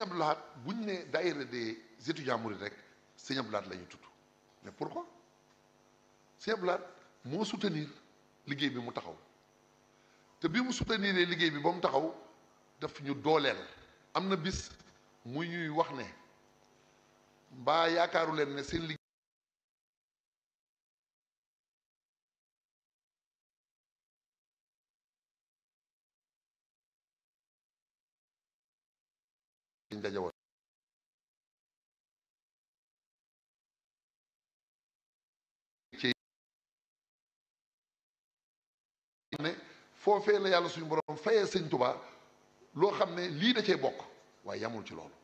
Abdou Lahad buñ ne daayira des étudiants mourides rek sëñ Abdou Lahad la ñu tudd mais pourquoi sëñ Abdou Lahad moo soutenir liggéey bi mu taxaw te bi mu soutenir liggéey bi ba mu taxaw daf ñu dooleel am na bis mu ñuy wax ne mbaa yaakaaru leen ne seen liggéey dañ daje woon ci ne foofee la yàlla suñu borom fayee sëñ Tuubaa loo xam ne lii da cee bokk waaye yamul ci loolu